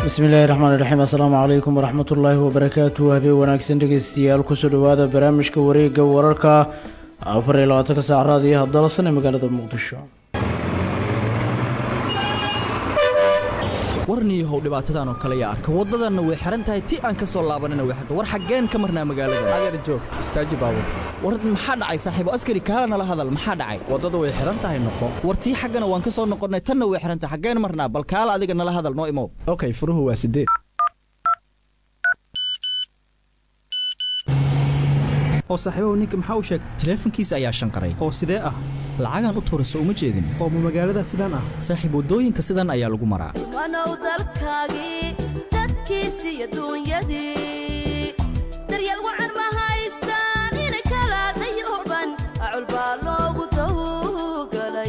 bismillahi raxmaani raxiim assalaamu calaykum waraxmat ullaahi wabarakaatu habeen wanaagsan dhegeystayaal kusoo dhowaada barnaamijka wareega wararka afar iyo labaatanka saac raadiyo hadalsan ee magaalada muqdisho warniyahow dhibaatadan oo kale yaa arka waddadanna way xihan tahay ti aan ka soo laabanina way xirta war xaggeen ka marnaa magaalada adeer joog istaaji baabur war maxaa dhacay saaxiibo askari kaala nala hadal maxaa dhacay waddadu way xihan tahay noqo war tii xaggana waan ka soo noqonnay tanna way xihan tahay xaggeen marnaa bal kaala adiga nala hadal noo imow okay furuhu waa sideed oo saaxiibahu ninka maxaa u sheegay taleefankiisa ayaa shanqaray oo sidee ah lacagaan u tuurayso uma jeedin oo ma magaalada sidaan ah saaxiib waddooyinka sidan ayaa lagu maraa wanow dalkaagii dadkiisi iyo duunyadii daryeel wacan ma haystaan inay kala dayuban acul baa loogu tawgalay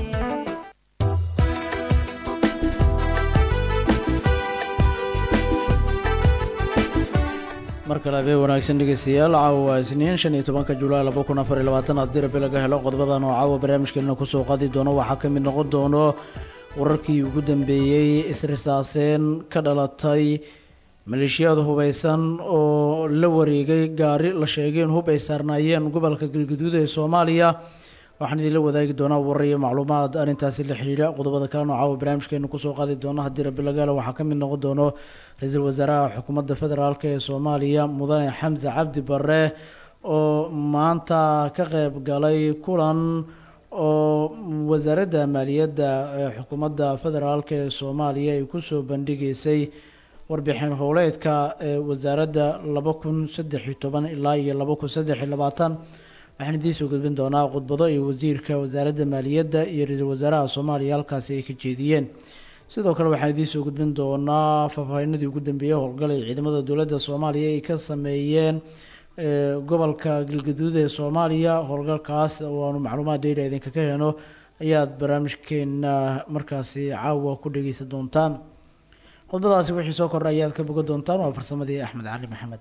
mar kale habeen wanaagsan dhegeystayaal caawa waa isniin shan iyo tobanka julaay laba kun afar iyo labaatan haddii rabi laga helo qodobadan oo caawa barnaamijkeena kusoo qaadi doono waxaa ka mid noqon doono wararkii ugu dambeeyey isrisaaseen ka dhalatay maleeshiyaad hubaysan oo la wareegay gaari la sheegay in hub ay saarnaayeen gobolka galguduud ee soomaaliya waxaan idinla wadaagi doonaa warar iyo macluumaad arrintaasi la xidhiidha qodobada kalena oo caawa barnaamijkeena kusoo qaadi doono haddii rabi laga helo waxaa ka mid noqon doono ra-iisul wasaaraha xukuumadda federaalk ee soomaaliya mudane xamse cabdi bare oo maanta ka qeyb galay kulan oo wasaaradda maaliyadda ee xukuumadda federaalk ee soomaaliya ay kusoo bandhigeysay warbixin howleedka ee wasaaradda laba kun saddex iyo toban ilaa iyo laba kun saddex iyo labaatan waxaan idiin soo gudbin doonaa khudbado iyo wasiirka wasaaradda maaliyadda iyo ra-iisul wasaaraha soomaaliya halkaasi ay ka jeediyeen sidoo kale waxaan idiin soo gudbin doonaa faahfaahinadii ugu dambeeyey howlgal ay ciidamada dowladda soomaaliya ay ka sameeyeen gobolka galgaduud ee soomaaliya howlgalkaas waanu macluumaad dheera idinka ka heno ayaad barnaamijkeena markaasi caawa ku dhegeysan doontaan khudbadaasi wixii soo kordha ayaad ka boga doontaan waa farsamadii axmed cali maxamed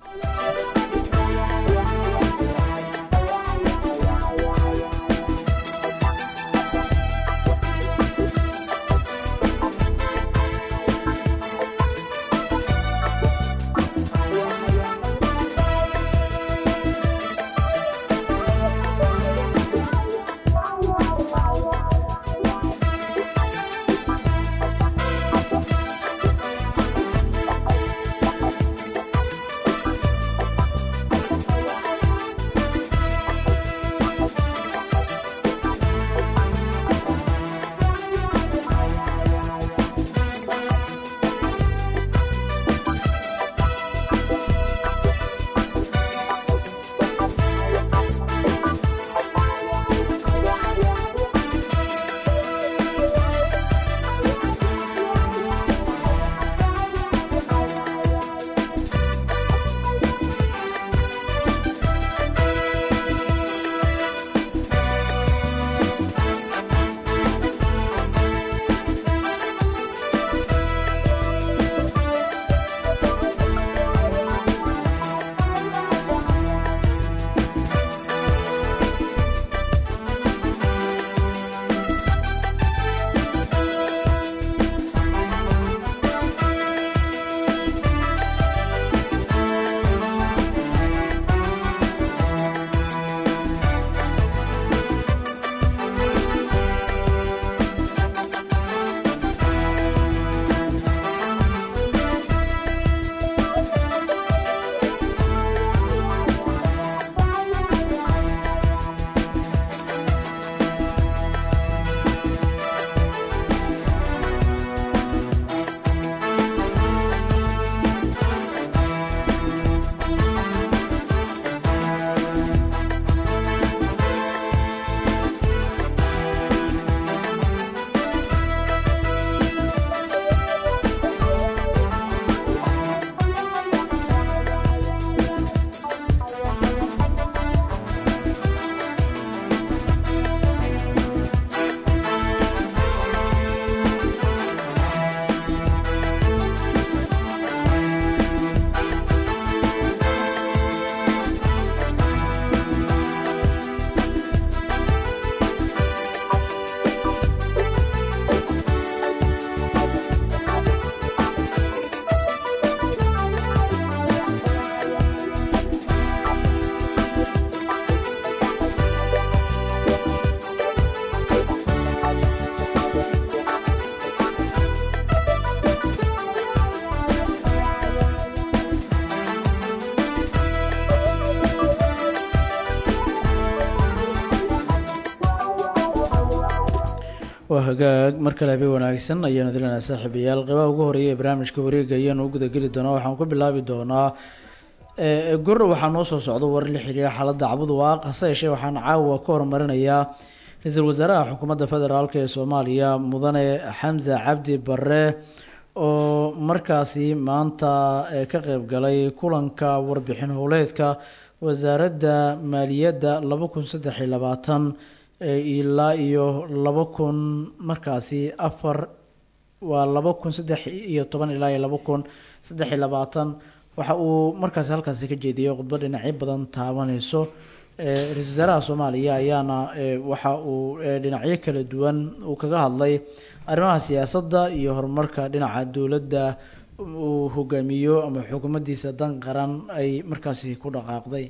waa hagaag mar kale habeen wanaagsan ayaanu dilanaa saaxiibayaal qeybaha ugu horeeya ee barnaamijka wareega ayaanu u gudageli doonaa waxaan ku bilaabi doonaa gor waxaa noo soo socda war la xiriira xaaladda cabud waaq hase yeeshee waxaan caawa ka horumarinayaa ra-iisul wasaaraha xukuumadda federaalk ee soomaaliya mudane xamse cabdi bare oo markaasi maanta ka qeyb galay kulanka warbixin howleedka wasaaradda maaliyadda laba kun saddex iyo labaatan ilaa iyo laba kun markaasi afar waa laba kun saddex iyo toban ilaa iyo laba kun saddex iyo labaatan waxa uu markaasi halkaasi ka jeediyay khudbo dhinacyo badan taabaneyso ra-isul wasaaraha soomaaliya ayaana waxa uu dhinacyo kala duwan uu kaga hadlay arrimaha siyaasadda iyo horumarka dhinaca dowladda uu hogaamiyo ama xukuumaddiisa dan qaran ay markaasi ku dhaqaaqday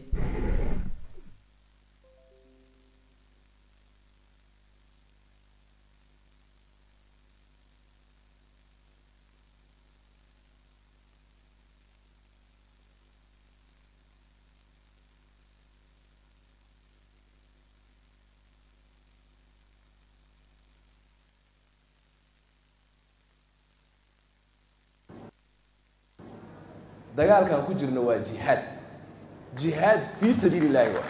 dagaalkan ku jirna waa jihaad jihaad fii sabiili illaahi wa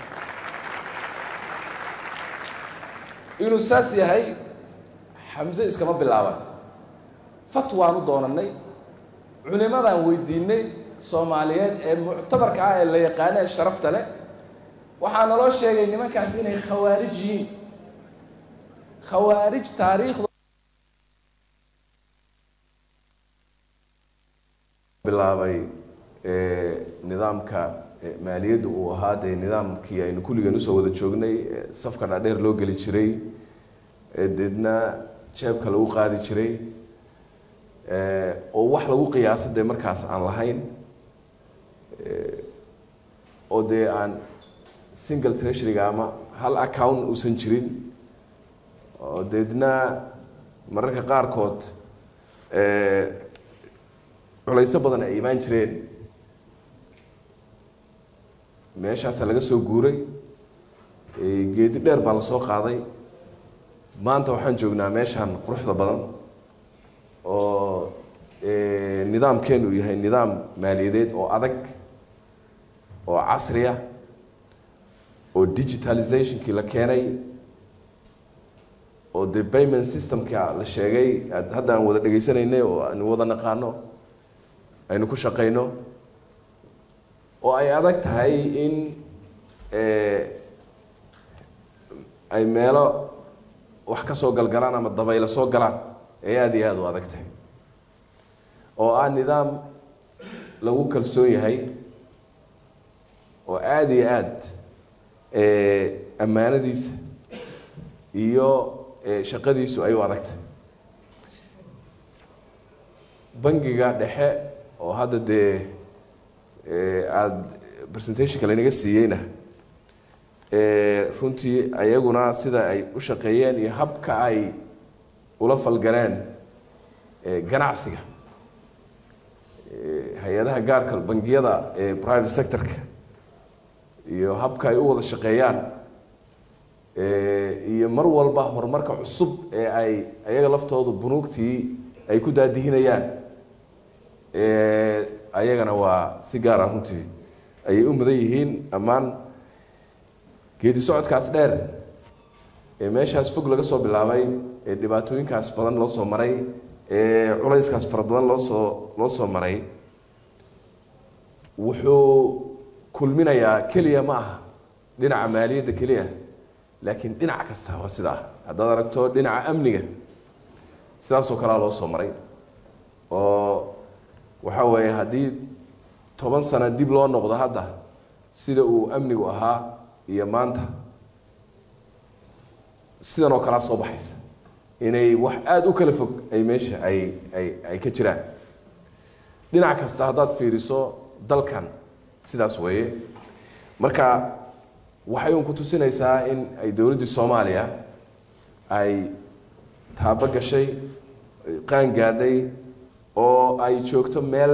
inuu saas yahay xamse iskama bilaaban fatwaan u doonanay culimadaan weydiinay soomaaliyeed ee muctabarka ah ee la yaqaano ee sharafta leh waxaa naloo sheegay nimankaas inay khawaarij yihiin khawaarij taariikhda bilaabay nidaamka maaliyadda uu ahaa dee nidaamkii aynu kulligan usoo wada joognay safka dhaadheer loo geli jiray deedna jeebka lagu qaadi jiray oo wax lagu qiyaasa dee markaas aan lahayn oo dee aan single treasuryga ama hal account uusan jirin oo deedna mararka qaarkood culayso badan ay imaan jireen meeshaasa laga soo guuray geedi dheer baa lasoo qaaday maanta waxaan joognaa meeshaan quruxda badan oo nidaamkeenu uu yahay nidaam maaliyadeed oo adag oo casriya oo digitalizationkii la keenay oo dee payment systemka la sheegay hadda aan wada dhegaysanaynay oo aan wada naqaano aynu ku shaqayno oo ay adag tahay in ay meelo wax ka soo galgalaan ama dabaylo soo galaan ay aada iyo aada u adag tahay oo ah nidaam lagu kalsoon yahay oo aada iyo aada ammaanadiisa iyo shaqadiisu ay u adag tahay bangiga dhexe oo hadda dee aada presentationka laynaga siiyeyna runtii ayaguna sida ay u shaqeeyeen iyo habka ay ula falgaleen ganacsiga hay-adaha gaarka bangiyada private sectorka iyo habka ay u wada shaqeeyaan iyo mar walba horumarka cusub ee ay ayaga laftoodu bunuugtii ay ku daadihinayaan ayagana waa si gaara runtii ayay u mudan yihiin ammaan geedi socodkaas dheer ee meeshaas fog laga soo bilaabay ee dhibaatooyinkaas badan loo soo maray ee culayskaas fara badan loo soo loo soo maray wuxuu kulminayaa keliya ma aha dhinaca maaliyadda keliya laakiin dhinac kasta waa sida ah haddaad aragto dhinaca amniga sidaasoo kalea loo soo maray oo waxa weeye haddii toban sano dib loo noqdo hadda sida uu amnigu ahaa iyo maanta sidan oo kalea soo baxaysa inay wax aada u kala fog ay meesha ay ay ay ka jiraan dhinac kasta haddaad fiiriso dalkan sidaas weeye marka waxay un ku tusinaysaa in ay dowladdii soomaaliya ay taabo gashay qaan gaadhay oo ay joogto meel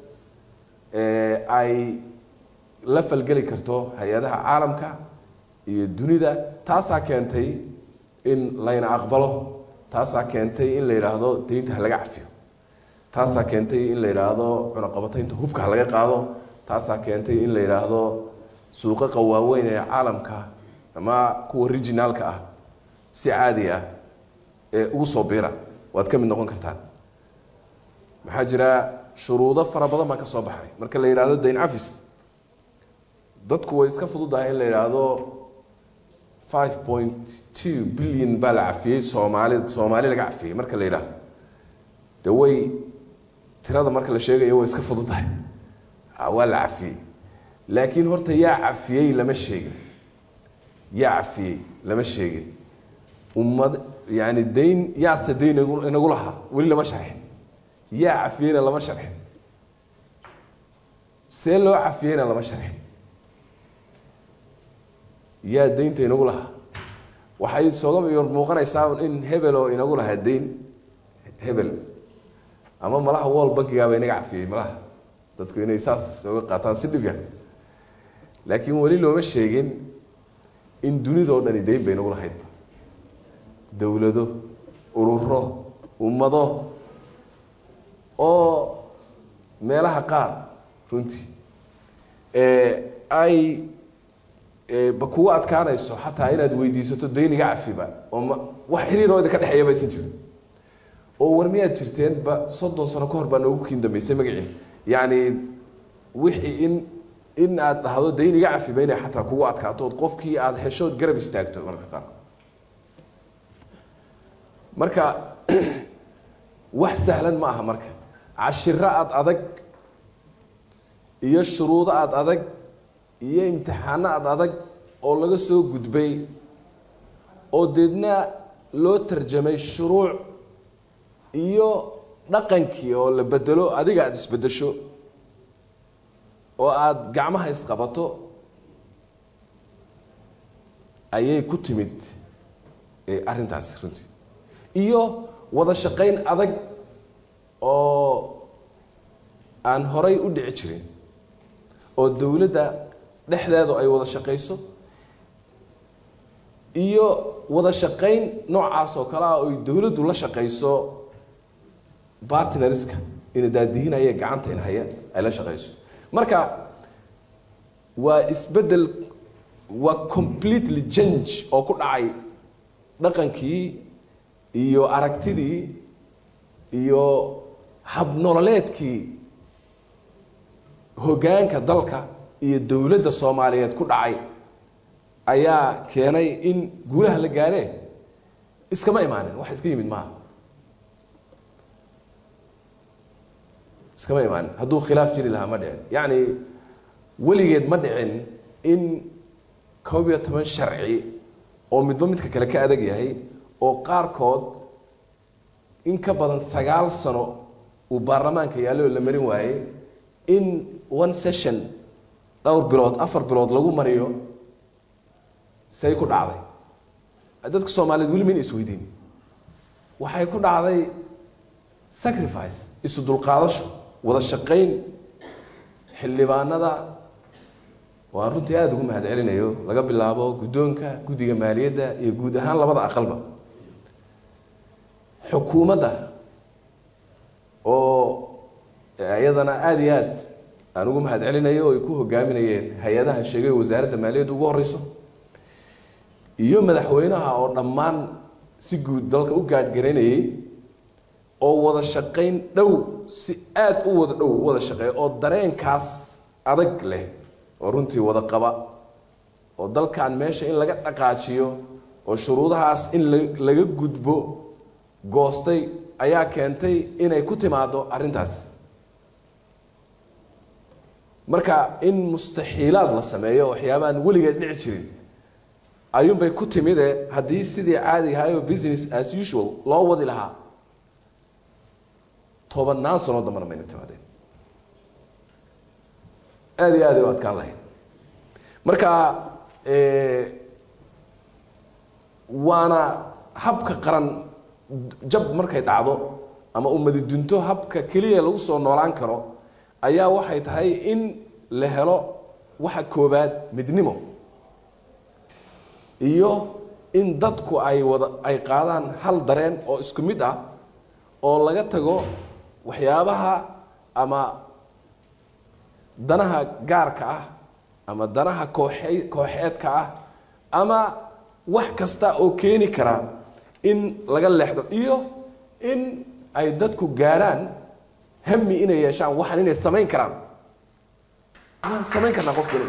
ay la falgeli karto hay-adaha caalamka iyo dunida taasaa keentay in layna aqbalo taasaa keentay in la yidhaahdo deynta ha laga cafiyo taasaa keentay in la yidhaahdo cunaqabataynta hubka ha laga qaado taasaa keentay in la yidhaahdo suuqaqa waaweyn ee caalamka ama kuwa regionaalka ah si caadi ah ee ugu soo biira waad ka mid noqon kartaan maxaa jira shuruudo fara badan baa ka soo baxay marka la yidhaahdo dayn cafis dadku way iska fududahay in la yidhaahdo five point two billion baa la cafiyey soomaali soomaali laga cafiyey marka la yidhaahdo de way tirada marka la sheegayo way iska fududahay waa la cafiyey laakiin horta yaa cafiyey lama sheegin yaa cafiyey lama sheegin ummad yani dayn yaase dayn inagu lahaa weli lama sharxin yaa cafiyeyna lama sharxin see loo cafiyeyna lama sharxin yaa daynta inagu lahaa waxay sooga yor muuqanaysaa in hebel oo inagu lahaa dayn hebel ama malaha wall bankigaaba inaga cafiyey malaha dadku inay saas oga qaataan si dhibya laakiin weli looma sheegin in dunidao dhani dayn bay inagu lahayd dowlado ururo ummado oo meelaha qaar runtii ay ba kugu adkaanayso xataa inaad weydiisato dayniga cafiba oo ma wax xiriiroo idinka dhexeeya ba aysan jirin oo war miyaad jirteen ba soddon sano ka hor baa noogu kiin dambeysay magacii yacni wixii in in aad dhahdo dayniga cafiba inay xataa kugu adkaato ood qofkii aada heshood garab istaagto marka qaar marka wax sahlan ma aha marka cashiro aada adag iyo shuruudo aada adag iyo imtixaano aada adag oo laga soo gudbay oo deedna loo tarjamay shuruuc iyo dhaqankii oo la bedelo adiga aada isbedesho oo aada gacmaha isqabato ayay ku timid arrintaasi runtii iyo wada shaqayn adag oo aan horay u dhici jirin oo dowladda dhexdeedu ay wada shaqayso iyo wada shaqayn noocaas oo kale ah oy dowladdu la shaqayso bartnerska ina daadihinaya gacanta in haya ay la shaqayso marka waa isbeddel waa completely change oo ku dhacay dhaqankii iyo aragtidii iyo habnololeedkii hoggaanka dalka iyo dowladda soomaaliyeed ku dhacay ayaa keenay in guulaha la gaaree iskama imaanin wax iska yimid maaha iskama imaanin hadduu khilaaf jiri lahaa ma dhicin yacni weligeed ma dhicin in koob iyo toban sharci oo midba midka kale ka adag yahay oo qaarkood in ka badan sagaal sano uu baarlamaanka yaallo oo la marin waayey in one session dhowr bilood afar bilood lagu mariyo say ku dhacday dadka soomaaliyeed weli mayna isweydiin waxay ku dhacday sacrifice isu dulqaadasho wada shaqayn xildhibaanada waan runtii aada ugu mahad celinayo laga bilaabo guddoonka guddiga maaliyadda iyo guud ahaan labada aqalba xukuumadda oo iyadana aada iyo aad aan ugu mahad celinayo oo ay ku hogaaminayeen hay-adaha sheegay wasaaradda maaliyadda ugu horeyso iyo madaxweynaha oo dhammaan si guud dalka u gaadhgaraynayay oo wada shaqayn dhow si aada u wada dhow u wada shaqeeya oo dareenkaas adag leh oo runtii wada qaba oo dalkan meesha in laga dhaqaajiyo oo shuruudahaas in laga gudbo goostay ayaa keentay inay ku timaado arrintaas marka in mustaxiilaad la sameeyo waxyaabaaan weligeed dhici jirin ayuunbay ku timide haddii sidii caadiga ahayo business as usual loo wadi lahaa tobannaan sanoo dambana mayna timaadeen aada iyo aad ay u adkaan lahayd marka waana habka qaran jab markay dhacdo ama ummadi dunto habka keliya lagu soo noolaan karo ayaa waxay tahay in la helo waxa koobaad midnimo iyo in dadku ay wada ay qaadaan hal dareen oo isku mid ah oo laga tago waxyaabaha ama danaha gaarka ah ama danaha kooxe kooxeedka ah ama wax kasta oo keeni kara in laga leexdo iyo in ay dadku gaarhaan hami inay yeeshaan waxaan inay samayn karaan waan samayn karnaa qof waliba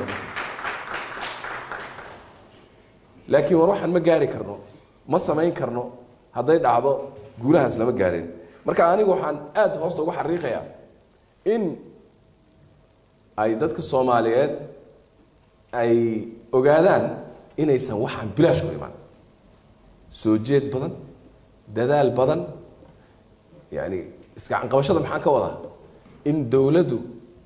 laakiin war waxaan ma gaari karno ma samayn karno hadday dhacdo guulahaas lama gaadhin marka anigu waxaan aada hoosta uga xariiqayaa in ay dadka soomaaliyeed ay ogaadaan inaysan waxaan bilaash ku imaan soo jeed badan dadaal badan yani isgacan qabashada maxaan ka wadaa in dowladdu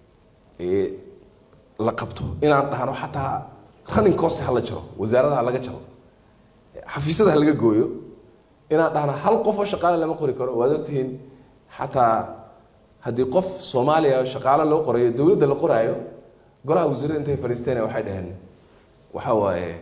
la qabto inaan dhahno xataa running cost ha la jaro wasaarada ha laga jaro xafiisyada ha laga gooyo inaan dhahno hal qof oo shaqaale lama qori karo waad ogtihiin xataa haddii qof soomaaliya shaqaale loo qorayo dowladda la qoraayo golaha wasiirada intay fadhiisteen waxay dhaheen waxa waaye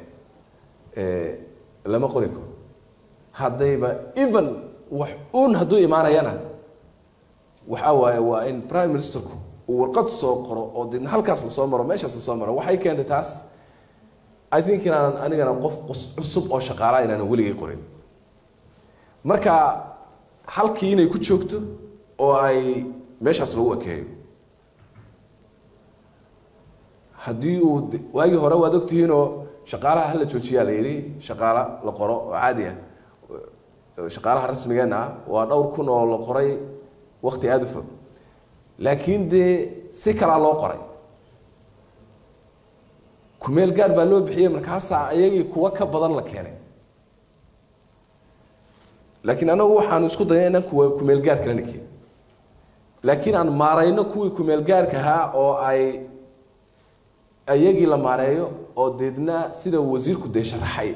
lama qori karo haddayba even wax uun hadduu imaanayana waxa waaye waa in prime ministerku uu warqad soo qoro oo deedna halkaas lasoo maro meeshaas lasoo maro waxay keentay taas i think inaanan anigana qof cusub oo shaqaalaa inaanan weligay qorin marka halkii inay ku joogto oo ay meeshaas lagu ekeeyo haddii uu waagii hore waad ogtihiinoo shaqaalaha hala joojiyaa la yidhi shaqaala la qoro oo caadi ah shaqaalaha rasmigeenna ah waa dhowr kun oo la qoray wakti aada u fog laakiin dee si kalaa loo qoray kumeel gaar baa loo bixiyey markaasaa iyagii kuwa ka badan la keenay laakiin anagu waxaanu isku dayna inaan kuwa kumeel gaar kalena keenin laakiin aan maarayno kuwii kumeel gaarka ahaa oo ay iyagii la maareeyo oo deedna sida wasiirku dee sharaxay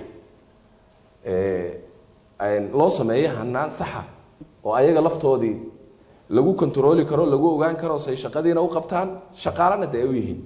loo sameeyo hanaan saxa oo ayaga laftoodii lagu controli karo lagu ogaan karo say shaqadiina u qabtaan shaqaalana de ay u yihiin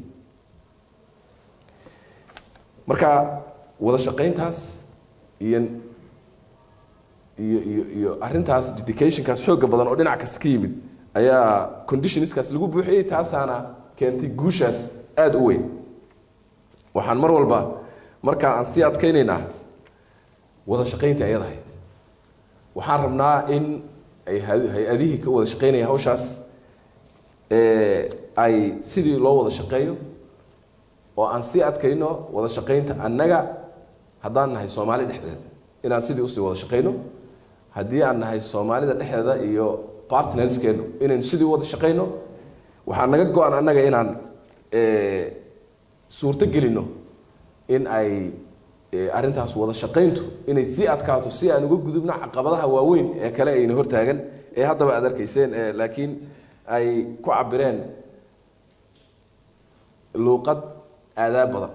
marka wada shaqayntaas iyo iyo iyo iyo arrintaas dedicationkaas xooga badan oo dhinac kasta ka yimid ayaa conditionskaas lagu buuxiyey taasaana keentay guushaas aada u weyn waxaan mar walba markaa aan sii adkaynaynaa wada shaqaynta ayad ahayd waxaan rabnaa in ay hay-adihii ka wada shaqaynaya hawshaas ay sidii loo wada shaqeeyo oo aan sii adkayno wada shaqaynta annaga haddaan nahay soomaali dhexdeeda inaan sidii usii wada shaqayno haddii aan nahay soomaalida dhexdeeda iyo partnerskeenu inaynu sidii wada shaqayno waxaa naga go-an annaga inaan suurto gelino in ay arrintaas wada shaqayntu inay sii adkaato si aan uga gudubno caqabadaha waaweyn ee kale ayna hortaagan ee haddaba aad arkayseen laakiin ay ku cabireen luuqad aadaab badan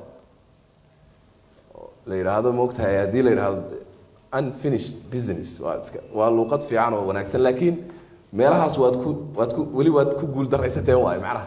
la yidhaahdo maogtahay haddii la yidhaahdo unfinished business waa iska waa luuqad fiican oo wanaagsan laakiin meelahaas waad ku waad ku weli waad ku guul daraysateen waay macnaha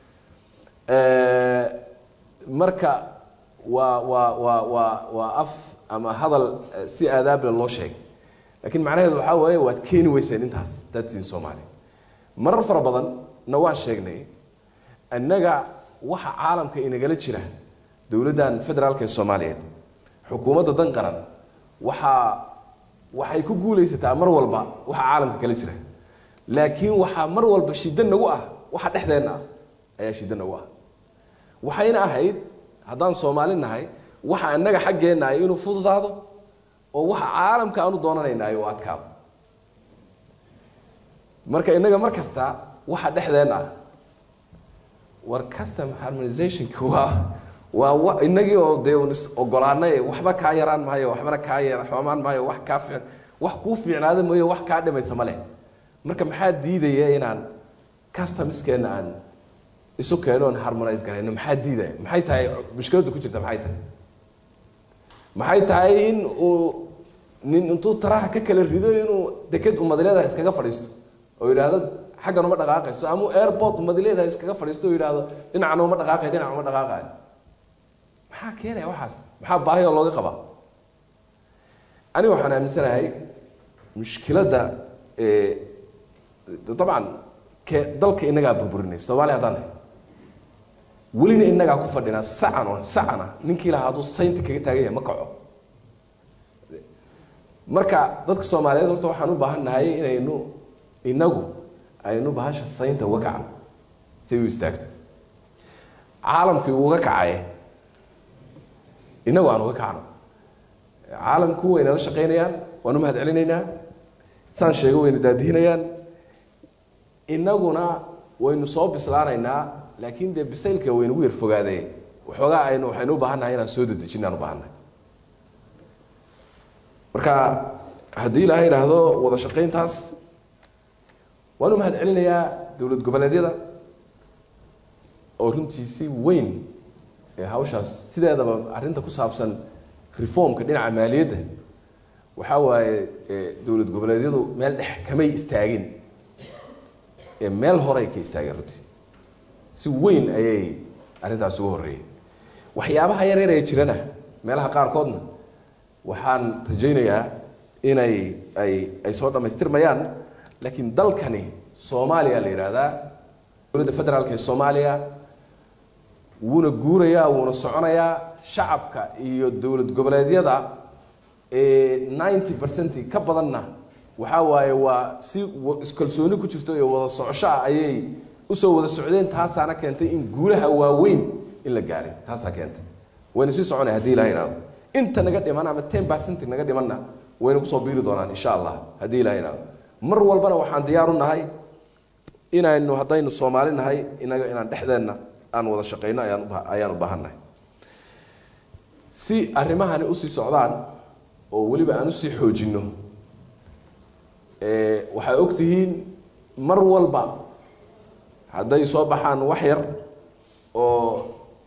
marka waa waa waa waa waa af ama hadal si aadaable loo sheegay laakiin macnaheedu waxaa waaye waad keeni weyseen intaas dadsiin soomaaliya marar fara badan na waan sheegnay innaga waxa caalamka inagala jira dowladdan federaalka ee soomaaliyeed xukuumadda dan qaran waxaa waxay ku guulaysataa mar walba waxa caalamka kala jira laakiin waxaa mar walba shiddo nagu ah waxa dhexdeenna ah ayaa shiddo nagu ah waxayna ahayd haddaan soomaali nahay waxa innaga xaggeenna ay inuu fududaado oo waxa caalamka aanu doonanayna ay u adkaado marka innaga mar kasta waxa dhexdeen ah war custom harmonizationka waa waa inagii oo dee un is ogolaanay waxba kaa yaraan maayo waxbana kaa yar xoomaan maayo wax kaa fiic wax kuu fiicnaada mooye wax kaa dhimaysa ma leh marka maxaa diidaya inaan customskeena aan isu keeno oon harmonize garayno maxaa diidaya maxay tahay mushkiladda ku jirta maxay tahay maxay tahay in uu nin intuu taraha ka kala rido inuu deked umadileedaha iskaga fadhiisto oo yidhaahdo xaggan uma dhaqaaqayso ama airport umadileedaha iskaga fadhiisto oo yidhaahdo dhinacna uma dhaqaaqay dhinac uma dhaqaaqayo maxaa keenaya waxaas maxaa baahi oo looga qabaa aniga waxaan aaminsanahay mushkiladda ee dabcan ke dalka inagaa burburinay soomaaliya haddaan nahay welina inagaa ku fadhinaa sacan oo sacana ninkii lahaa hadduu saynta kaga taagan yahay ma kaco marka dadka soomaaliyeed horta waxaan u baahan nahay inaynu inagu aynu bahasha saynta uga kacno si u istaagto caalamkii uga kacay inagu aan uga kacno caalamku wayna la shaqaynayaan waan u mahad celinaynaa saan sheego wayna daadihinayaan inaguna waynu soo bislaanaynaa laakiin dee bisaylka waynagu yar fogaadee waxoogaa aynu waxaynu u baahan nahay inaan soo dedejinaan u baahan nahay marka haddii ilaahay idhaahdo wada shaqayntaas waan u mahad celinayaa dowlad goboleedyada oo runtii si weyn ee hawshaas sideedaba arrinta ku saabsan reformka dhinaca maaliyadda waxaa waaye dowlad goboleedyadu meel dhex kamay istaagin ee meel horey ka istaageen runtii si weyn ayay arrintaas uga horreeyeen waxyaabaha yar yar ee jirana meelaha qaarkoodna waxaan rajaynayaa inay ay ay soo dhammaystirmayaan laakiin dalkani soomaaliya la yidhaahdaa dowladda federaalka ee soomaaliya wuuna guurayaa wuuna soconayaa shacabka iyo dowlad goboleedyada ninety percent ka badanna waxaa waaye waa si iskalsooni ku jirto iyo wada socosho ah ayay usoo wada socdeen taasaana keentay in guulaha waaweyn in la gaaray taasaa keentay wayna sii soconaya hadii ilaha ihahdo inta naga dhiman ama ten percent naga dhimanna wayna kusoo biiri doonaan insha allah haddii ilaha ihahdo mar walbana waxaan diyaar u nahay inaynu haddaynu soomaali nahay inaga inaan dhexdeenna aan wada shaqayno ayaan ayaan u baahannahay si arrimahani usii socdaan oo weliba aan usii xoojinno waxay og tihiin mar walba hadday soo baxaan wax yar oo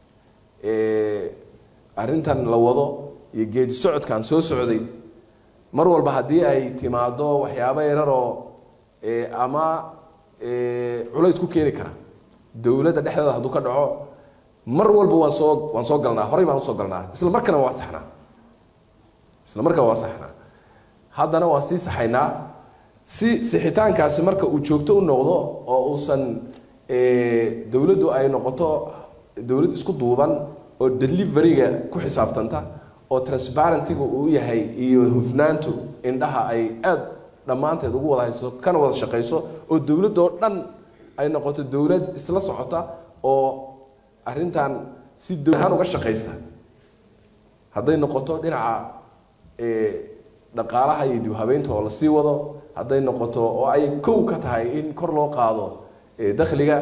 arrintan la wado iyo geedi socodkan soo socday mar walba haddii ay timaado waxyaabo yararoo ama culays ku keeni kara dowladda dhexdeeda hadduu ka dhaco mar walba waan soo waan soo galnaa horey baan usoo galnaa isla markana waa saxnaa isla markana waa saxnaa haddana waan sii saxaynaa si sixitaankaasi marka uu joogto u noqdo oo uusan dowladdu ay noqoto dowlad isku duuban oo deliveryga ku xisaabtanta oo transparentiga uu yahay iyo hufnaantu indhaha ay aada dhammaanteed ugu wada hayso kana wada shaqayso oo dowladdoo dhan ay noqoto dowlad isla socota oo arrintan si dowlahaan uga shaqaysa hadday noqoto dhinaca dhaqaalaha iyo dib habeynta oo lasii wado hadday noqoto oo ay kow ka tahay in kor loo qaado dakhliga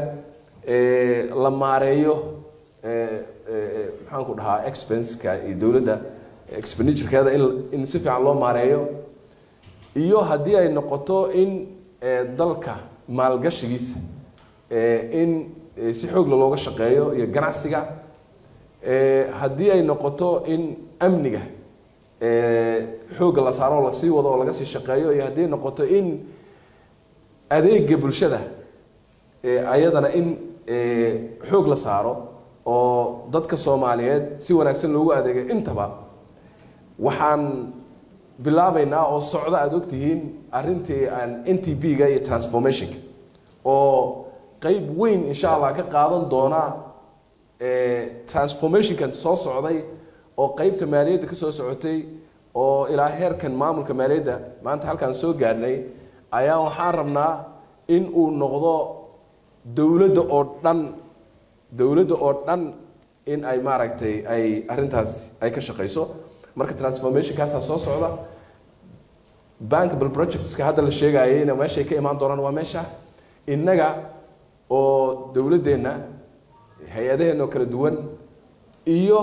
la maareeyo maxaan ku dhahaa expenska iyo dowladda expenditurekeeda in in si fiican loo maareeyo iyo haddii ay noqoto in dalka maalgashigiisa in si xoogla looga shaqeeyo iyo ganacsiga haddii ay noqoto in amniga xoogga la saaro oo lasii wado oo laga sii shaqeeyo iyo haddii ay noqoto in adeega bulshada ayadana in xoog la saaro oo dadka soomaaliyeed si wanaagsan loogu adeegay intaba waxaan bilaabaynaa oo socda aada ogtihiin arrintii aan n t b ga iyo transformationka oo qeyb weyn insha allah ka qaadan doona transformationkan soo socday oo qeybta maaliyadda ka soo socotay oo ilaa heerkan maamulka maaliyadda maanta halkaan soo gaadhnay ayaa waxaan rabnaa in uu noqdo dowladda oo dhan dowladda oo dhan in ay maaragtay ay arrintaas ay ka shaqayso marka transformationkaasaa soo socda bankable projectska hadda la sheegayeyna meeshay ka imaan doonaan waa meesha innaga oo dowladdeenna hay-adaheenna oo kala duwan iyo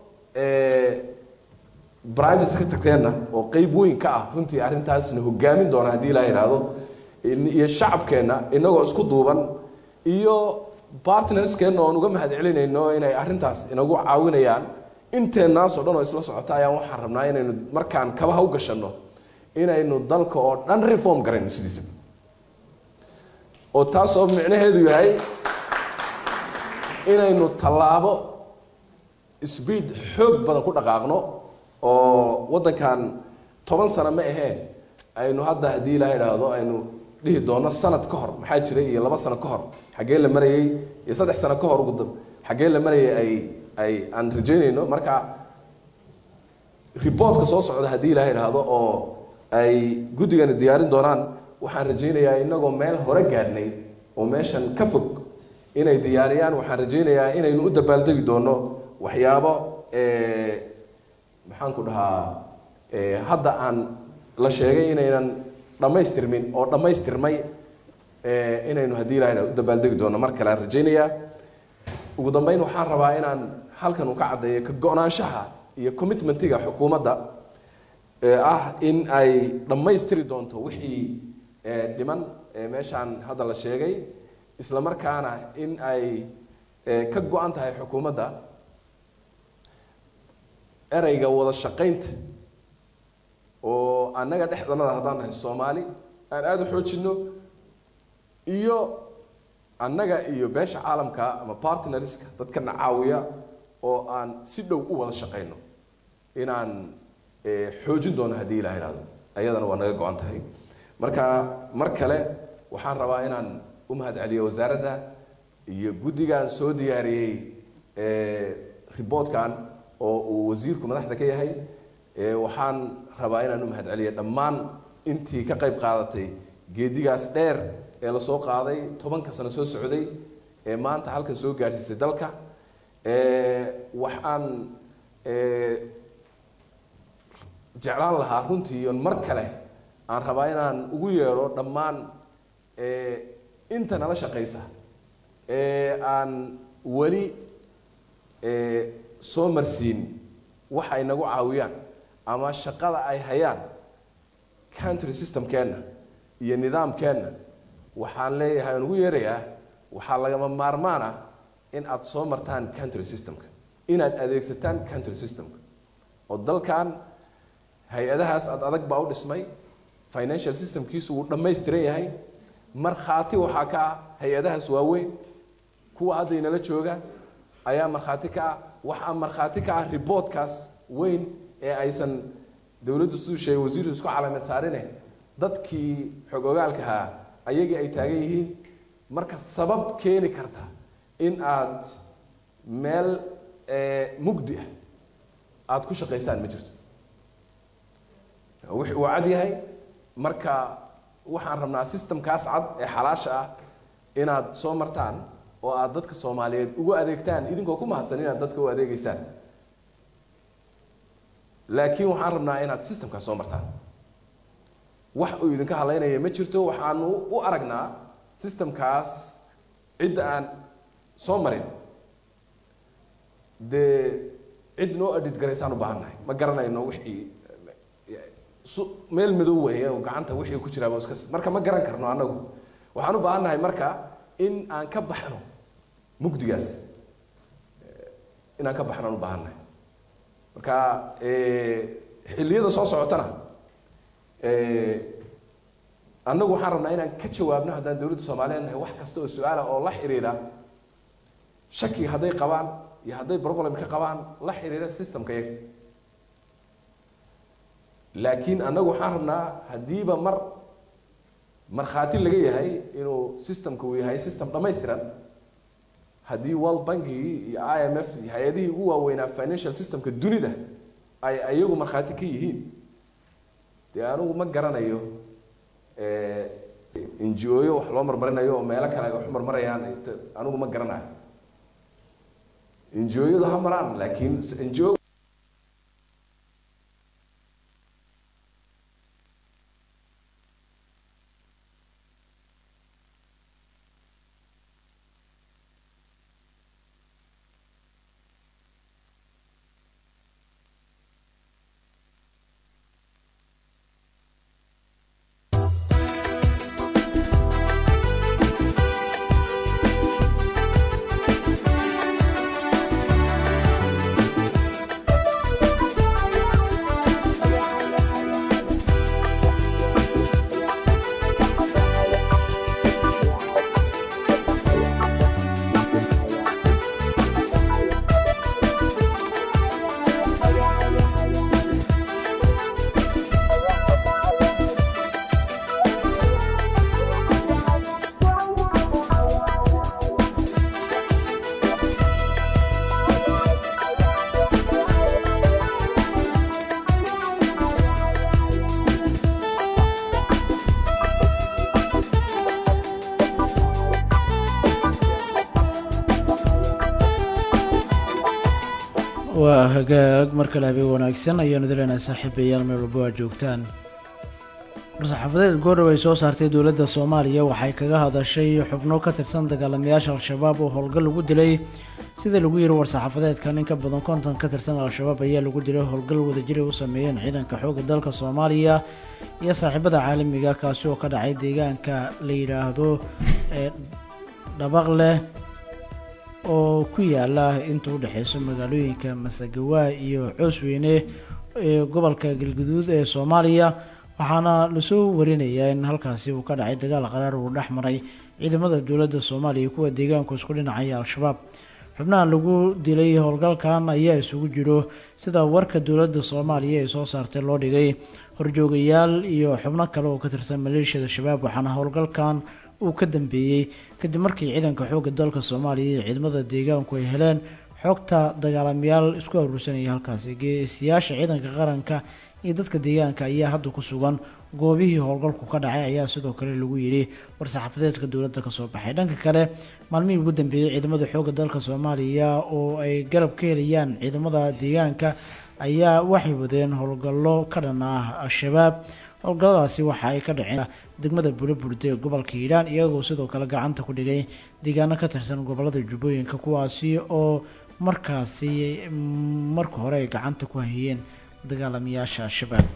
private secretary-na oo qeyb weyn ka ah runtii arrintaasna hogaamin doona haddii ilaa yidhaahdo iyo shacabkeenna inagoo isku duuban iyo partnerskeenna oon uga mahad celinayno inay arrintaas inagu caawinayaan inteennaas oo dhan oo isla socota ayaan waxaan rabnaa inaynu markaan kabaha u gashanno inaynu dalka oo dhan reform garayno sidiisa oo taas oo micnaheedu yahay inaynu tallaabo speed xoog badan ku dhaqaaqno oo waddankan toban sano ma aheen aynu hadda haddii ilaaha idhaahdo aynu dhihi doono sanad ka hor maxaa jiray iyo laba sano ka hor xaggee la marayey iyo saddex sano ka hor ugu dab xaggee la marayay ay ay aan rajaynayno marka reportka soo socda haddii ilaaha idhaahdo oo ay guddigani diyaarin doonaan waxaan rajaynayaa inagoo meel hore gaadhnay oo meeshan ka fog inay diyaariyaan waxaan rajaynayaa inaynu u dabaaldegi doono waxyaabo maxaan ku dhahaa hadda aan la sheegay inaynan dhammaystirmin oo dhammaystirmay inaynu haddii ilaha u dabaaldegi doono mar kale aan rajaynayaa ugu dambeyn waxaan rabaa inaan halkan uu ka caddeeyo ka go-naanshaha iyo commitmentiga xukuumadda ee ah in ay dhammaystiri doonto wixii dhiman meeshaan hadda la sheegay isla markaana in ay ka go-an tahay xukuumadda ereyga wada shaqaynta oo annaga dhexdanada haddaan nahay soomaali aan aada u xoojino iyo annaga iyo beesha caalamka ama partnerska dadkana caawiya oo aan si dhow u wada shaqayno inaan xoojin doono haddii ilaha ihahdo ayadana waa naga go-an tahay marka mar kale waxaan rabaa inaan u mahad celiyo wasaaradda iyo guddigan soo diyaariyey reportkan oo uu wasiirku madaxda ka yahay waxaan rabaa inaan u mahad celiyo dhammaan intii ka qayb qaadatay geedigaas dheer ee lasoo qaaday tobanka sano soo socday ee maanta halkan soo gaadhsiisay dalka waxaan jeclaan lahaa runtii on mar kale aan rabaa inaan ugu yeedho dhammaan inta nala shaqaysa ee aan weli soo marsiin wax ay nagu caawiyaan ama shaqada ay hayaan country systemkeenna iyo nidaamkeenna waxaan leeyahay aan ugu yeerayaa waxaa lagama maarmaan ah in aad soo martaan country systemka inaad adeegsataan country systemka oo dalkan hay-adahaas aad adag baa u dhismay financial systemkiisu wuu dhammaystiran yahay markhaati waxaa ka ah hay-adahaas waaweyn kuwa hadda inala jooga ayaa markhaati ka ah waxaa markhaati ka ah reportkaas weyn ee aysan dowladdu siduu sheegay wasiirku isku calaamad saarine dadkii xog ogaalkahaa ayagii ay taagan yihiin marka sabab keeni karta in aad meel mugdi ah aada ku shaqaysaan ma jirto wix uu cad yahay marka waxaan rabnaa systemkaas cad ee xalaasha ah inaad soo martaan oo aad dadka soomaaliyeed ugu adeegtaan idinkoo ku mahadsan inaad dadka u adeegeysaan laakiin waxaan rabnaa inaad systemkaas soo martaan wax uu idinka hadlaynaya ma jirto waxaanu u aragnaa systemkaas cidda aan soo marin dee cid noo adhid garaysaan u baahannahay ma garanayno wixii meel madow weeye oo gacanta wixii ku jiraaba iska marka ma garan karno annagu waxaan u baahannahay marka in aan ka baxno mugdigaas inaan ka baxno aan u baahannahay marka xilliyada soo socotana annagu waxaan rabnaa inaan ka jawaabno haddaan dowladda soomaaliyeed nahay wax kasta oo su-aala oo la xiriira shaki hadday qabaan iyo hadday problem ka qabaan la xiriira systemka yaga laakiin annagu waxaan rabnaa haddiiba mar markhaati laga yahay inuu systemka uu yahay system dhammaystiran haddii world bankigii iyo i m f iyo hay-adihii ugu waaweynaa financial systemka dunida ay ayagu markhaati ka yihiin dee anigu ma garanayo n g o yo wax loo marmarinayo oo meelo kale ay wax marmarayaan anigu ma garanayo n g o yadu ha maraan laakiin n g o waa hagaag mar kale habeen wanaagsan ayaanu dileynaa saaxiibayaal meel walba waa joogtaan war-saxaafadeed goordhow ay soo saartay dowladda soomaaliya waxay kaga hadashay xubno ka tirsan dagaalamayaasha al-shabaab oo howlgal lagu dilay sida lagu yiri war-saxaafadeedkan in ka badan konton ka tirsan al-shabaab ayaa lagu dilay howlgal wadajir ay u sameeyeen ciidanka xoogga dalka soomaaliya iyo saaxiibada caalamiga kaasi oo ka dhacay deegaanka la yidhaahdo ee dhabaqleh oo ku yaala inta u dhexeyso magaalooyinka masagawa iyo coosweyne ee gobolka galguduud ee soomaaliya waxaana lasoo warinayaa in halkaasi uu ka dhacay dagaal qaraar uu dhex maray ciidamada dowladda soomaaliya kuwa deegaanku isku dhinacaya al-shabaab xubnaha lagu dilay howlgalkan ayaa isugu jiro sida warka dowladda soomaaliya ee soo saartay loo dhigay horjoogayaal iyo xubno kale oo ka tirsan maleeshiyada shabaab waxaana howlgalkan uu ka dambeeyey kadib markii ciidanka xoogga dalka soomaaliya iyo ciidamada deegaanku ay heleen xogta dagaalamayaal isku aruursanaya halkaasi geesiyaasha ciidanka qaranka iyo dadka deegaanka ayaa hadda ku sugan goobihii howlgalku ka dhacay ayaa sidoo kale lagu yidhi war-saxaafadeedka dowladda kasoo baxay dhanka kale maalmihii ugu dambeeyey ciidamada xoogga dalka soomaaliya oo ay garab ka helayaan ciidamada deegaanka ayaa waxay wadeen howlgallo ka dhan ah al-shabaab howlgalladaasi waxa ay ka dhaceen degmada buraburde ee gobolka hiiraan iyagoo sidoo kale gacanta ku dhigay deegaano ka tirsan gobolada jubbooyinka kuwaasi oo markaasi marka hore ay gacanta ku hayeen dagaalamayaasha al-shabaab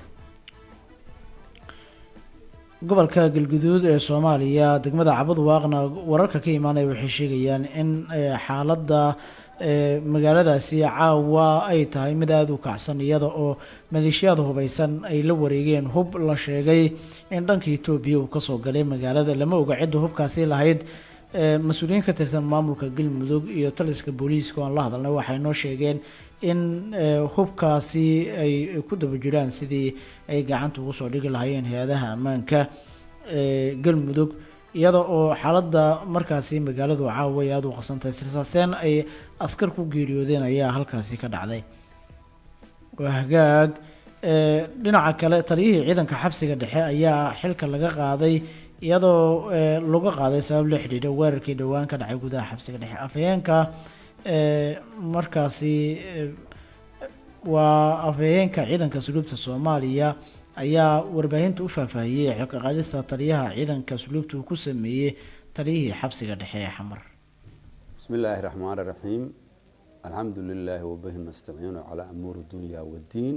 gobolka galguduud ee soomaaliya degmada cabad waaqna wararka ka imaanaya waxay sheegayaan in xaaladda magaaladaasi caawa ay tahay mid aada u kacsan iyada oo maleeshiyada hubeysan ay la wareegeen hub la sheegay in dhanka etoobiya uu kasoo galay magaalada lama oga cidda hubkaasi lahayd mas-uuliyiin ka tirsan maamulka galmudug iyo taliska booliiska oan la hadalnay waxay noo sheegeen in hubkaasi ay ku daba jiraan sidii ay gacanta ugu soo dhigi lahaayeen hay-adaha ammaanka galmudug iyada oo xaaladda markaasi magaaladu caawa ay aada u qasantahay sirsaaseen ay askar ku geeriyoodeen ayaa halkaasi ka dhacday waa hagaag dhinaca kale taliyihii ciidanka xabsiga dhexe ayaa xilka laga qaaday iyadoo laga qaaday sabab la xidhiidha weerarkii dhowaan ka dhacay gudaha xabsiga dhexe afhayeenka markaasi waa afhayeenka ciidanka suluubta soomaaliya ayaa warbaahinta u faahfaahiyey xilka qaadista taliyaha ciidanka suluubta uu ku sameeyey taliyihii xabsiga dhexe ee xamar bismi illaahi raxmaan raxiim alxamdu lilaahi wabihi nastaciinu calaa amuuri dunya waddiin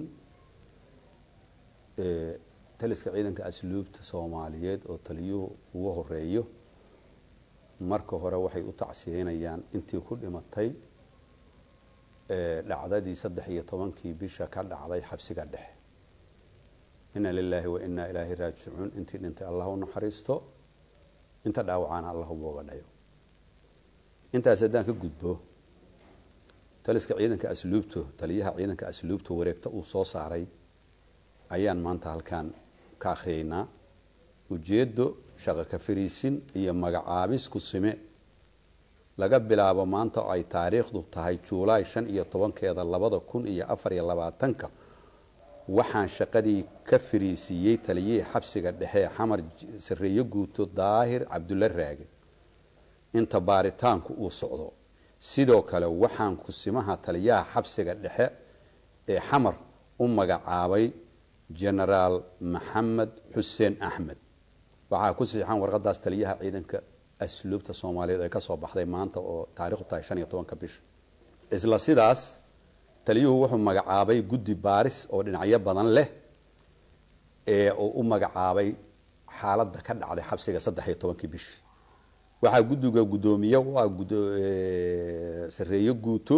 taliska ciidanka asluubta soomaaliyeed oo taliyuhu ugu horeeyo marka hore waxay u tacsiyeynayaan intii ku dhimatay dhacdadii saddex iyo tobankii bisha ka dhacday xabsiga dhexe ina lilaahi wa inaa ilaahi raajicuun intii dhintay allah u naxariisto inta dhaawacaana allah ubooga dhayo intaas haddaan ka gudbo taliska ciidanka asluubto taliyaha ciidanka asluubta wareegta uu soo saaray ayaan maanta halkaan ka akhriyeynaa ujeeddo shaqo ka fariisin iyo magacaabis ku sime laga bilaabo maanta oo ay taariikhdu tahay juulaay shan iyo tobankeeda labada kun iyo afar iyo labaatanka waxaan shaqadii ka fariisiiyey taliyihii xabsiga dhexe xamar sareeyo guuto daahir cabdulla raage inta baaritaanku uu socdo sidoo kale waxaan kusimaha taliyaha xabsiga dhexe ee xamar u magacaabay genaraal maxamed xuseen axmed waxaa ku siixan warqadaas taliyaha ciidanka asluubta soomaaliyeed ee kasoo baxday maanta oo taarikhdu tahay shan iyo tobanka bisha isla sidaas taliyuhu wuxuu magacaabay guddi baaris oo dhinacyo badan leh ee uu u magacaabay xaaladda ka dhacday xabsiga saddex iyo tobankii bishi waxaa guddiga guddoomiye u ah sareeyo guuto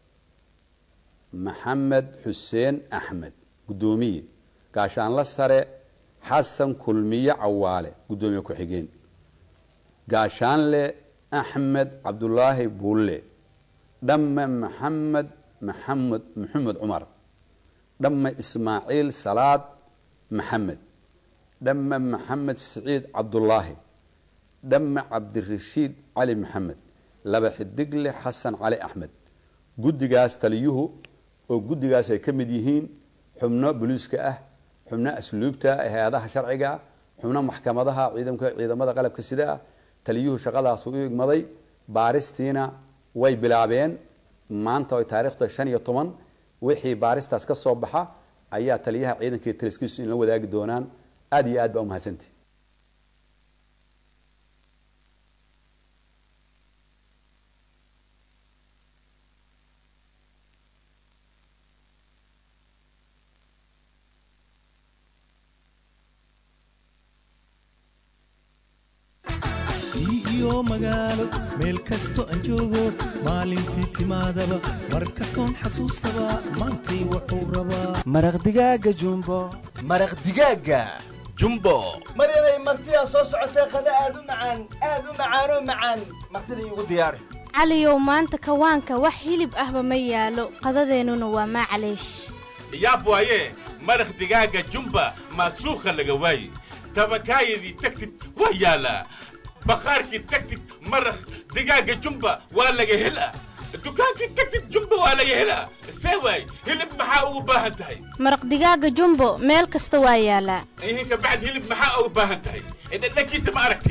maxamed xuseen axmed guddoomiye gaashaanla sare xasan kulmiye cawaale guddoomiye ku-xigeen gaashaanle axmed cabdulaahi buulle dhamme maxamed maxamed maxamed cumar dhamme ismaaciil salaad maxamed dhamme maxamed siciid cabdulaahi dhamme cabdirashiid cali maxamed laba xidigle xasan cali axmed guddigaas taliyuhu oo guddigaas ay ka mid yihiin xubno boliiska ah xubno asluubta hay-adaha sharciga ah xubno maxkamadaha ciidamka ciidamada qalabka sida ah taliyuhu shaqadaas u igmaday baaristiina way bilaabeen maanta ay taarikhda shan iyo toban wixii baaristaas ka soo baxa ayaa taliyaha ciidanka iyo taliskiisu in la wadaagi doonaan aada iyo aad baa umahadsantihi iyo magaalo meel kasto aan joogo maalintii timaadaba mar kastoon xasuustaba maantay wuxuu rabaa maraq digaaga jumbo maraq digaaga jumbo mar inay martidaa soo socotee qada aad u macaan aad u macaanoo macaan martida iigu diyaari caliyow maanta kawaanka wax hilib ahba ma yaalo qadadeennuna waa maclaysh yaab waaye maraq digaaga jumba maasuukha laga waaye tabakaayadii tagtid waa yaalaa baqaarkii tagtid maraq digaaga jumba waa laga helaa dukaankii tagtid jumba waa laga helaa see waay hilib maxaa ugu baahan tahay maraq digaaga jumbo meel kasta waa yaalaa ihinka bacd hilib maxaa ugu baahan tahay dhadhankiisa ma aragti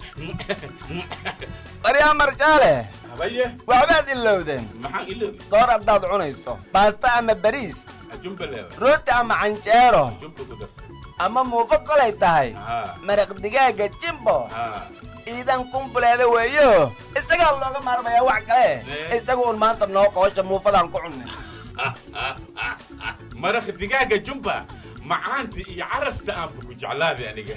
baryaa marjaale habaye waxbaad ilowdeen maxaan iloobi soor haddaad cunayso baasta ama bariis jumba leewa rooti ama canjeero jumba ku darsa ama muufo kolay tahay haa maraq digaaga jimbo haa iidan kumbuleeda weeyo isagaa looga maarmayaa wax kale Eh. isaga un maanta noo qoosha muufadaan ku cunnay maraq digaaga jumba macaanta iyo carafta aanba ku jeclaaday aniga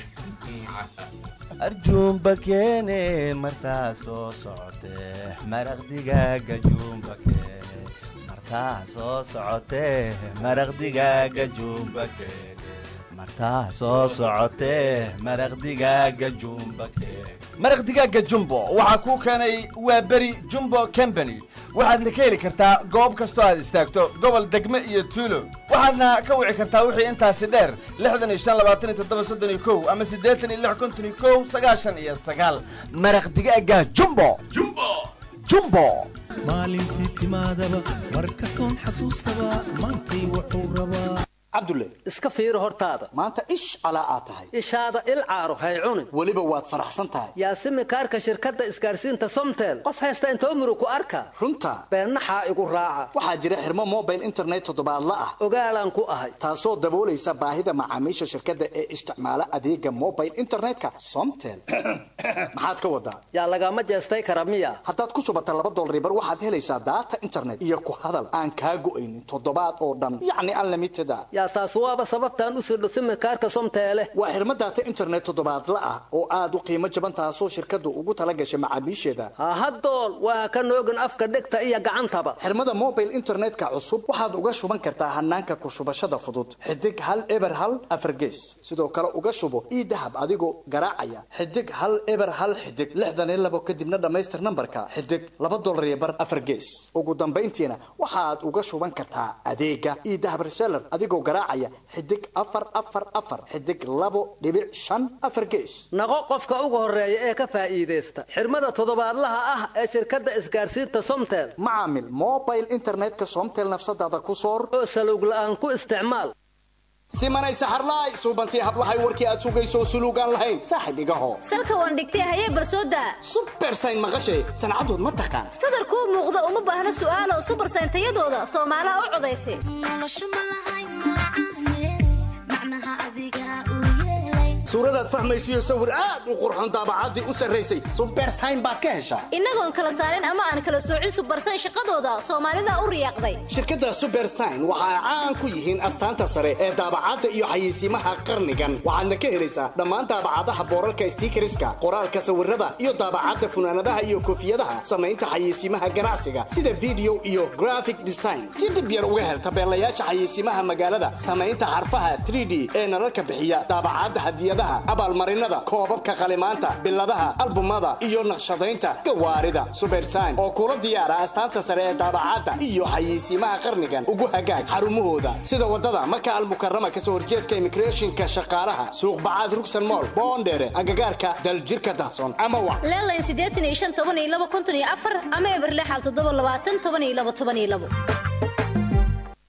arjuumba keene martaa soo socotee maraq digaaga juumba keene martaa soo socotee maraq digaaga juumba keene martaa soo socotee maraq digaaga juumba keene maraq digaaga jumbo waxaa kuu keenay waa beri jumbo company waxaadna ka heli kartaa goob kastoo aad istaagto gobol degme iyo tuulo waxaadna ka wici kartaa wixii intaasi dheer lixdan iyo shan labaatan iyo toddoba soddon iyo kow ama siddeetan iyo lix konton iyo kow sagaashan iyo sagaal maraq digaaga jumbo jumbo jumbo maalintii timaadaba mar kastoon xasuustaba maantay wuxuu rabaa cabdulle iska fiiro hortaada maanta ish calaa aad tahay ishaada il caaro hay cunin weliba waad faraxsan tahay yaasimi kaarka shirkadda isgaadhsiinta somtel qof haysta intoo murug ku arka runta beennaxaa igu raaca waxaa jira xirmo mobile internet toddobaadla ah ogaalaan ku ahay taasoo daboolaysa baahida macaamiisha shirkadda ee isticmaala adeega mobile internetka somtel maxaad ka wadaa yaa lagama jeestay kara miya haddaad ku shubata laba dolribar waxaad helaysaa daata internet iyo ku hadal aan kaa go'aynin toddobaad oo dhan yacni unlimited a yaa taas waaba sababtaan u sirdho simikaarka somteele waa xirmo daata internet toddobaadla ah oo aad u qiimo jaban taasoo shirkaddu ugu tala gashay macaamiisheeda hahadool waa ka noogin afka dhegta iyo gacantaba xirmada mobile internetka cusub waxaad uga shuban kartaa hanaanka ku shubashada fudud xidig hal eber hal afargees sidoo kale uga shubo ii dahab adigoo garaacaya xidig hal eber hal xidig lixdan iyo labo kadibna dhammaystir nambarka xidig laba dolar iyo bar afargees ugu dambayntiina waxaad uga shuban kartaa adeega ii dahab reseller adigoo garaacaya xidig afar afar afar xidig labo dhibic shan afar gees naqo qofka ugu horeeya ee ka faa'iidaysta xirmada toddobaadlaha ah ee shirkadda isgaadhsiinta somtel macaamil mobile internetka somtel nafsadaada ku soor oo salowg la'aan ku isticmaal simanay saxarlaay suubantii hablahay warkii aad sugayso suluugaan lahayn saaxib igaho salka waan dhigtay hayee barsooda subersayn maqashay sancadood ma taqaan sadarkuu muuqda uma baahna su'aalo subersayn tayadooda soomaalaha u codaysa suuradaad fahmaysiyo sawir aad u qurxoon daabacaddii u sarraysay subersayn baad ka heshaa innagoon kala saarin ama aan kala soocin subersayn shaqadooda soomaalida u riyaaqday shirkadda subersign waxa ay caan ku yihiin astaanta sare ee daabacadda iyo xayeysiimaha qarnigan waxaadna ka helaysaa dhammaan daabacadaha boorarka stiikariska qoraalka sawirada iyo daabacadda funaanadaha iyo koofiyadaha samaynta xayeysiimaha ganacsiga sida video iyo graphic design si dhib yar uga hel tabeelayaasha xayeysiimaha magaalada samaynta xarfaha 3d ee nalalka bixiya daabacadda hadiyadaha abaalmarinada koobabka qalimaanta biladaha albumada iyo naqshadaynta gawaarida subersign oo kula diyaara astaanta sare ee daabacadda iyo xayeysiimaha qarnigan ugu hagaag xarumahooda sida wadada maka almukarama kasoo horjeedka immigrationka shaqaalaha suuq bacaad rugsan mool boondheere agagaarka daljirka dahsoon ama wa leelayn siddeetan iyo shan toban iyo laba konton iyo afar ama eberle xal toddoba labaatan toban iyo labo toban iyo labo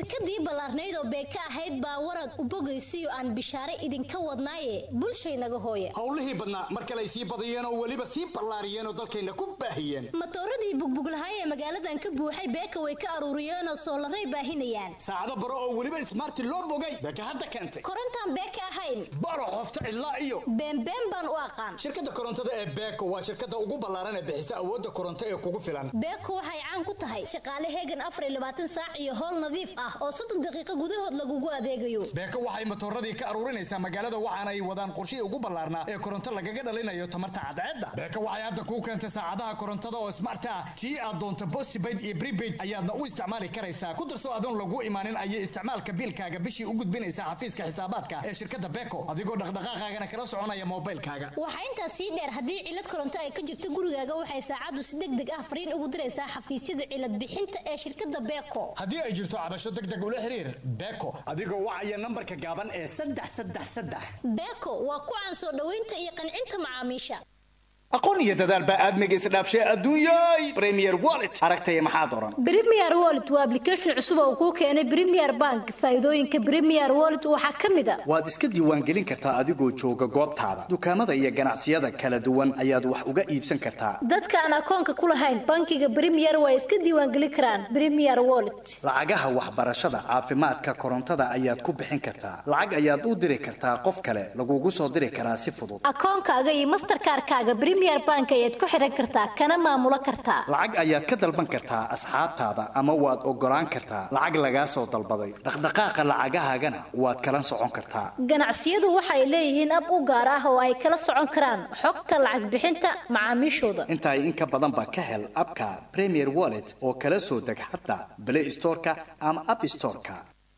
shirkadii ballaarnayd oo beeka ahayd baa warad u bogaysiyo aan bishaare idinka wadnaaye bulshaynaga hooya howlihii badnaa mar kale ay sii badiyeen oo weliba sii ballaariyeen oo dalkayna ku baahiyeen matooradii bugbuglahaay ee magaaladan ka buuxay beeka way ka aruuriyeenoo soolaray baahinayaan saacado baro oo weliba ismaarti loo bogay beeka hadda keentay korontaan beeka ahayn baro qofta cidlaa iyo beenbeen baan u aqaan shirkadda korontada ee beeko waa shirkadda ugu ballaaran ee bixisa awoodda koronto ee kugu filan beeko waxay caan ku tahay shaqaale heegan afar iyo labaatan saac iyo howl nadiif ah oo soddon daqiiqo gudahood lagugu adeegayo beeko waxay matooradii ka aruurinaysaa magaalada waxaana ay wadaan qorshihii ugu ballaarnaa ee koronto lagaga dhalinayo tamarta cadceedda beeko waxay hadda kuu keentay saacadaha korontada oo smart ah tii aad doonto postpaid iyo prepaid ayaadna u isticmaali karaysaa ku darso adoon lagu imaanin ayay isticmaalka biilkaaga bishii u gudbinaysaa xafiiska xisaabaadka ee shirkadda beeko adigoo dhaqdhaqaaqaagana kala soconaya moobilkaaga waxaa intaas sii dheer haddii cilad koronto ay ka jirto gurigaaga waxay saacaddu si deg deg ah fariin ugu diraysaa xafiisyada cilad bixinta ee shirkadda beeko haddii ay jirto cabasho deg deg ula xiriir beeko adigoo wacaya nambarka gaaban ee saddex saddex saddex beeko waa ku caan soo dhoweynta iyo qancinta macaamiisha aqoon iyo dadaal baa aadmiga isdhaafshay adduunyay premier wallet aragtaya maxaa doran Premier Wallet waa application cusub oo kuu keenay Premier Bank. Faa'iidooyinka Premier Wallet waxaa ka mid ah waad iska diiwaangelin kartaa adigoo jooga goobtaada dukaamada iyo ganacsiyada kala duwan ayaad wax uga iibsan kartaa dadka aan akoonka ku lahayn bankiga Premier way iska diiwaangelin karaan Premier Wallet. lacagaha waxbarashada caafimaadka korontada ayaad ku bixin kartaa lacag ayaad u diri kartaa qof kale lagugu soo diri karaa si fudud Akoonkaaga iyo Mastercard-kaaga Premier Bank ayaad ku xiran kartaa kana maamulo kartaa. lacag ayaad ka dalban kartaa asxaabtaada ama waad ogolaan kartaa lacag lagaa soo dalbaday dhaqdhaqaaqa lacagahaagana waad kala socon kartaa Ganacsiyadu waxay leeyihiin ab u gaar ah oo ay kala socon karaan xogta lacag bixinta macaamiishooda. intaa in ka badan ba ka hel abka premier wallet oo kala soo deg xataa play storeka ama app storeka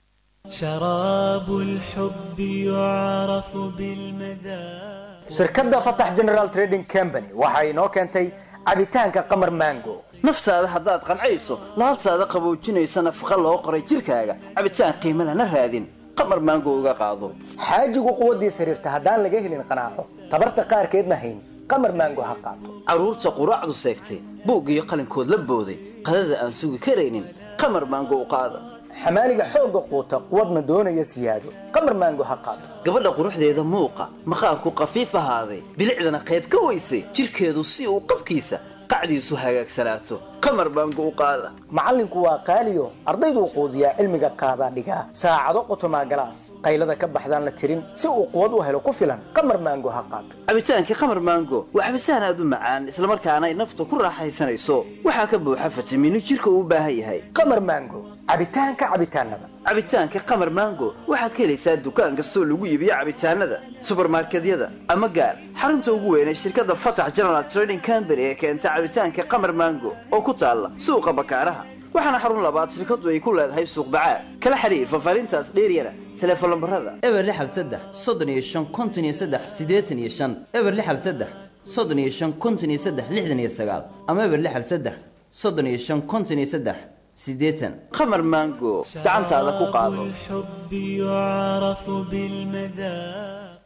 شراب الحب يعرف بالمذاق shirkadda fatax general trading company waxa inoo keentay cabitaanka qamar mango naftaada haddaad qancayso laabtaada qaboojinaysa nafaqa loo qoray jirkaaga cabitaan qiimo lana raadin qamar maango uga qaado xaajigu quwaddiis xiriirta haddaan laga helin qanaaco tabarta qaarkeedna hayn qamar mango ha qaato carruurta quraacdu seegtay buug iyo qalinkood la booday qadada aan sugi karaynin qamar maango u qaada xamaaliga xoogga quuta quwadna doonaya siyaado qamar mango ha qaato gabadha quruxdeeda muuqa maqaarku qafiif ahaaday bilicdana qayb ka weysay jirkeedu si uu qabkiisa qacdiisu hagaagsanaato qamar maango u qaada macallinku waa qaaliyo ardayduu quudiyaa cilmiga qaadaa dhigaa saacado qotomaa galaas qaylada ka baxdaan la tirin si uu quwad u helo ku filan qamar mango ha qaato cabitaankii qamar maango waa cabitaan aad u macaan islamarkaana ay nafta ku raaxaysanayso waxaa ka buuxa fitamiino jirka uu u baahan yahay qamar mango cabitaanka cabitaanada cabitaanka qamar maango waxaad ka helaysaa dukaan kastoo lagu iibiyo cabitaanada subarmarkedyada ama gaar xarunta ugu weyn ee shirkadda fatax general trading company ee keenta cabitaanka qamar maango oo ku taalla suuqa bakaaraha waxaana xarun labaad shirkaddu ay ku leedahay suuq bacaad kala xiriir fafaarintaas dheeryana teleefon lambarada eber lixal saddex soddon iyo shan konton iyo saddex siddeetan iyo shan eber lixal saddex soddon iyo shan konton iyo saddex lixdan iyo sagaal ama eber lixal saddex soddon iyo shan konton iyo saddex siddeetan qamar maango gacantaada ku qaado الحب يعرف بالمذاق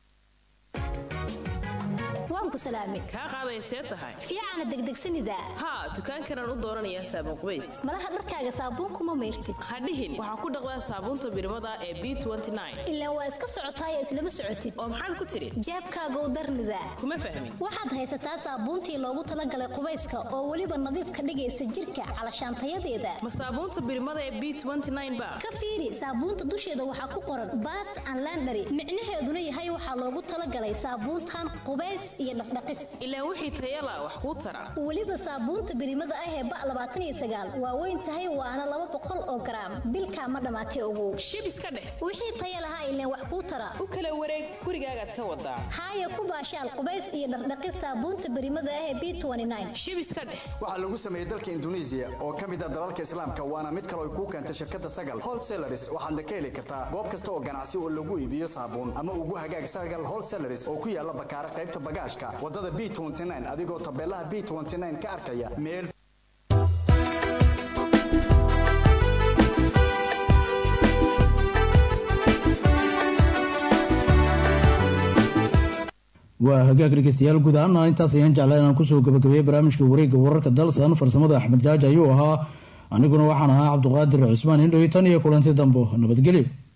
waan ku salaamay kaa qaadaysee tahay fiicana degdegsanida haa dukaankanaan u dooranayaa saabuun qubays malaha dharkaaga saabuunkuma mayrtid ha dhihin waxaa ku dhaqdaa saabuunta birmada ee b ilaa waa iska socotaaya islama socotid oo maxaad ku tidhi jeebkaagow darnida kuma fahmin waxaad haysataa saabuuntii loogu talagalay qubayska oo weliba nadiif ka dhigaysa jirka calashaantayadeeda ma saabuunta birmada ee b ba ka fiiri saabuunta dusheeda waxaa ku qoran bath and landary micnaheeduna yahay waxaa loogu talagalay saabuuntan qubays iyo dhaqdhaqis ilaa wixii tayala wax kuu tara weliba saabuunta birimada ah ee ba labaatan iyo sagaal waa weyn tahay waana laba boqol oo garaam bilkaa ma dhammaatay ogow shib iska dheh wixii taya lahaa ileen wax kuu tara u kala wareeg gurigaagaad ka wadaa haaya ku baashaal qubays iyo dhaqdhaqis saabuunta birimada ah ee b shib iska dheh waxaa lagu sameeyey dalka induneisiya oo ka mid ah dalalka islaamka waana mid kale ay kuu keentay shirkadda sagal wholesalaris waxaadna ka heli kartaa goob kasta oo ganacsi oo lagu iibiyo saabuun ama ugu hagaag sagal wholesalaris oo ku yaala bakaara qaybta bagaashka wadada b adigoo tabeelaha b ka arkaya meel waa hagaag dhegeystayaal guud ahaana intaas ayaan jeclaa inaan kusoo gabagabeeyey barnaamijka wareegga wararka dalsan farsamada axmed jaaji ayuu ahaa aniguna waxaan ahaa cabduqaadir cismaan indhowi tan iyo kulanti dambo nabadgelyo